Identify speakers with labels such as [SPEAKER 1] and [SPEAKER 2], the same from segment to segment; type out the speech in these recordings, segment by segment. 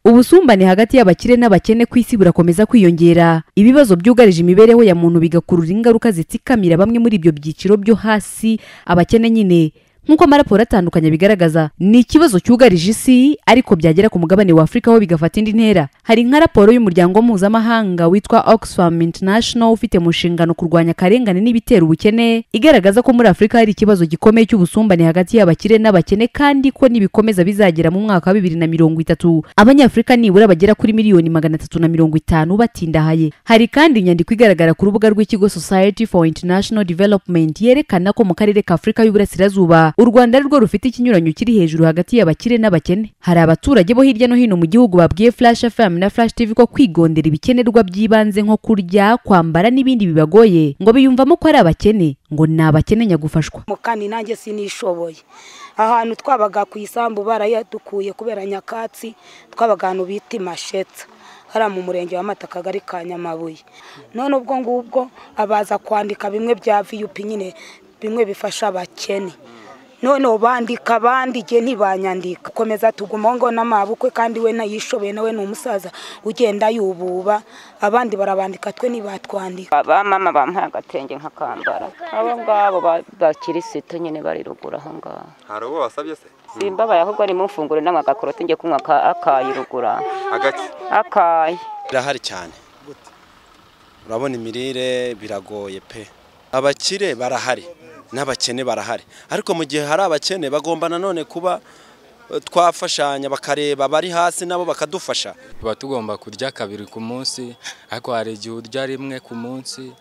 [SPEAKER 1] ubusumbane hagati y'abakire n'abakene ku isi burakomeza kwiyongera ibibazo byugarije imibereho ya muntu bigakurura ingaruka zitsikamira bamwe muri ibyo byiciro byo hasi abakene nyine nk'uko amaraporo atandukanye bigaragaza ni ikibazo cyugarije isi ariko byagera ku mugabane wa afurika ho bigafata indi ntera hari nka raporo y'umuryango mpuzamahanga witwa oxfam international ufite mu nshingano kurwanya akarengane n'ibitera ubukene igaragaza ko muri afurika hari ikibazo gikomeye cy'ubusumbane hagati y'abakire n'abakene kandi ko nibikomeza bizagera mu mwaka wa bibiri na mirongo itatu abanyafurika nibura bagera kuri miliyoni magana atatu na mirongo itanu batindahaye hari kandi inyandiko igaragara ku rubuga rw'ikigo society for international development yerekana ko mu karere ka afurika y'uburasirazuba u rwanda ari rwo rufite ikinyuranyo kiri hejuru hagati y'abakire n'abakene hari abaturage bo hirya no hino mu gihugu babwiye flash fm na flash tv ko kwigondera ibikenerwa by'ibanze nko kurya kwambara n'ibindi bibagoye ngo biyumvamo ko ari abakene ngo ni abakene nyagufashwa
[SPEAKER 2] mu kandi nanjye sinishoboye ahantu twabaga ku isambu barayadukuye kubera nyakatsi twabaga ahantu bita imashetsa hariya mu murenge wa mata akagari ka nyamabuye none ubwo ngubwo abaza kwandika bimwe bya viyupi nyine bimwe bifasha abakene noneho bandika bandige ntibanyandika komeza tuguma ngo n'amabukwe kandi we nayishoboye nawe ni umusaza ugenda yububa abandi barabandika twe ntibatwandika
[SPEAKER 3] ba mama bampaye agatenge nk'akambara abo ngabo bakirisitu nyine bari ruguru aho ngaho
[SPEAKER 4] hari uwo wasabye se
[SPEAKER 3] simbabaye ahubwo ari mu mfunguro n'amagakoroti njye kunywa akayi rugura
[SPEAKER 4] agake
[SPEAKER 3] akayi
[SPEAKER 5] birahari cyane urabona imirire biragoye pe abakire barahari n'abakene barahari ariko mu gihe hari abakene bagomba nanone kuba twafashanya bakareba abari hasi nabo bakadufasha
[SPEAKER 6] tuba tugomba kurya kabiri ku munsi ariko hari igihe urya rimwe ku munsi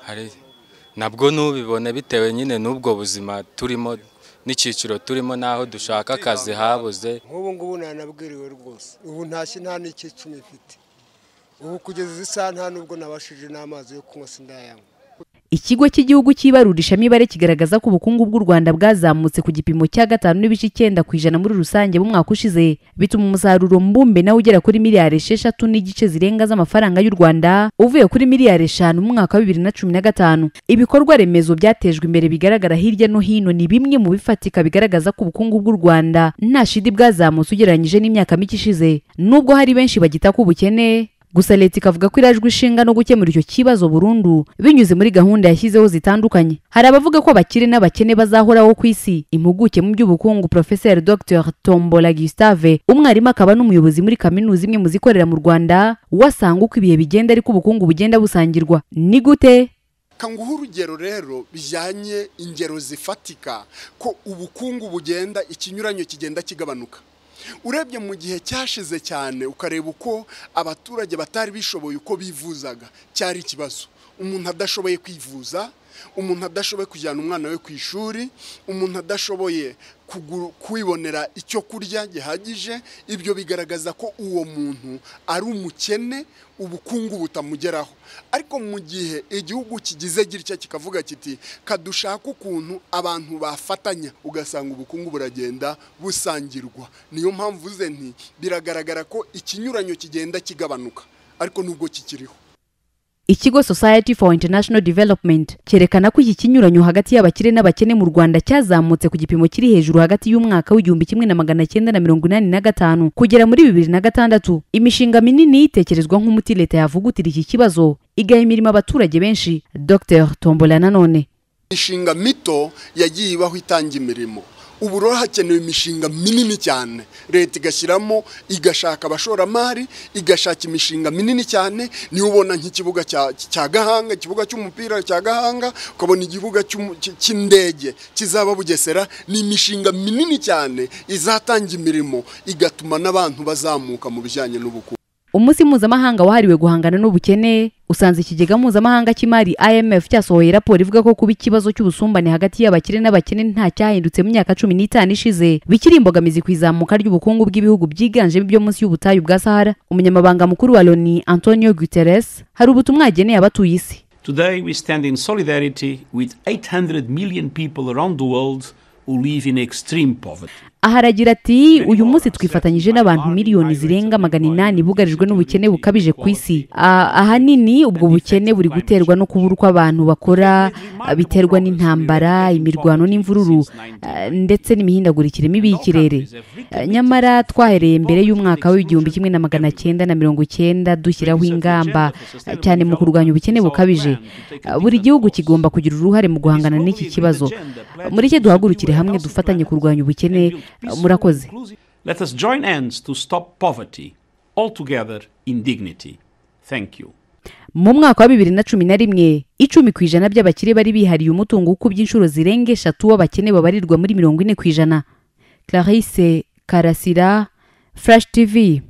[SPEAKER 6] hari nabwo ntubibone bitewe nyine n'ubwo buzima turimo n'icyiciro turimo n'aho dushaka akazi habuze
[SPEAKER 7] nk'ubu ngubu ntanabwiriwe rwose ubu ntashye nta n'icyicumi mfite ubu kugeza izi saha nta n'ubwo nabashije n'amazi yo kunywa sindayanywa
[SPEAKER 1] ikigo cy'igihugu cy'ibarurishamibare kigaragaza ko ubukungu bw'u rwanda bwazamutse ku gipimo cya gatanu n'ibice icyenda ku ijana muri rusange mu mwaka ushize bituma umusaruro mbumbe nawe ugera kuri miliyari esheshatu n'igice zirenga z'amafaranga y'u rwanda uvuye kuri miliyari eshanu mu mwaka wa bibiri na cumi na gatanu ibikorwa remezo byatejwe imbere bigaragara hirya no hino ni bimwe mu bifatika bigaragaza ko ubukungu bw'u rwanda nta shidi bwazamutse ugereranyije n'imyaka mike ishize nubwo hari benshi bagita ko ubukene gusa leta ikavuga ko irajwe ishinga no gukemura icyo kibazo burundu binyuze muri gahunda yashyizeho zitandukanye hari abavuga ko abakire n'abakene bazahoraho ku isi impuguke mu by'ubukungu profeseri dr tombola gustave umwarimu akaba n'umuyobozi muri kaminuza imwe mu zikorera mu rwanda wasanga uko ibihe bigenda ariko ubukungu bugenda busangirwa ni gute
[SPEAKER 8] kanguha urugero rero bijyanye ingero zifatika ko ubukungu bugenda ikinyuranyo kigenda kigabanuka urebye mu gihe cyashize cyane ukareba uko abaturage batari bishoboye uko bivuzaga cyari ikibazo umuntu adashoboye kwivuza umuntu adashoboye kujyana umwana we ku ishuri umuntu adashoboye kwibonera icyo kurya gihagije ibyo bigaragaza ko uwo muntu ari umukene ubukungu butamugeraho ariko mu gihe igihugu kigize gitya kikavuga kiti kadushaka ukuntu abantu bafatanya ugasanga ubukungu buragenda busangirwa niyo mpamvu uze nti biragaragara ko ikinyuranyo kigenda kigabanuka ariko nubwo kikiriho
[SPEAKER 1] ikigo society for international development cyerekana ko iki kinyuranyo hagati y'abakire n'abakene mu rwanda cyazamutse ku gipimo kiri hejuru hagati y'umwaka w'igihumbi kimwe na magana cyenda na mirongo inani na gatanu kugera muri bibiri na gatandatu imishinga minini yitekerezwa nk'umuti leta yavugutira iki kibazo igaha imirimo abaturage benshi dr tombola nanone
[SPEAKER 8] imishinga mito yagiye ibaho itanga imirimo ubu rero hakenewe imishinga minini cyane leta igashyiramo igashaka abashoramari igashaka imishinga minini cyane niyo ubona nk'ikibuga cya gahanga ikibuga cy'umupira cya gahanga ukabona ikibuga cy'indege kizaba bugesera ni imishinga minini cyane izatanga imirimo igatuma n'abantu bazamuka mu bijyanye n'ubukungu
[SPEAKER 1] umunsi mpuzamahanga wahariwe guhangana n'ubukene usanze ikigega mpuzamahanga cy'imari imf cyasohoye raporo ivuga ko kuba ikibazo cy'ubusumbane hagati y'abakire n'abakene nta cyahindutse mu myaka cumi n'itanu ishize bikiri imbogamizi ku izamuka ry'ubukungu bw'ibihugu byiganjemo ibyo munsi y'ubutayu bwa sahara umunyamabanga mukuru wa loni antonio guterres hari ubutumwa yageneye abatuye isi
[SPEAKER 9] Today we stand in solidarity with 800 million people around the world who live in extreme poverty.
[SPEAKER 1] aha aragira ati uyu munsi twifatanyije n'abantu miliyoni zirenga magana inani bugarijwe n'ubukene bukabije ku isi Ah, ahanini ubwo bukene buri guterwa no kubura uko abantu bakora ah, biterwa n'intambara imirwano n'imvururu ah, ndetse n'imihindagurikire mibi y'ikirere Ah, nyamara twahereye mbere y'umwaka w'igihumbi kimwe na magana cyenda na mirongo icyenda dushyiraho ingamba ah, cyane mu kurwanya ubukene bukabije Ah, buri gihugu kigomba kugira uruhare mu guhangana n'iki kibazo Ah, mureke duhagurukire hamwe dufatanye kurwanya ubukene Ah, murakoze
[SPEAKER 4] Let us join hands to stop poverty, altogether in dignity. Thank you.
[SPEAKER 1] mu mwaka wa bibiri na cumi na rimwe icumi ku ijana by'abakire bari bihariye umutungo ukubye inshuro zirenga eshatu w'abakene babarirwa muri mirongo ine ku ijana clarisse karasira flash tv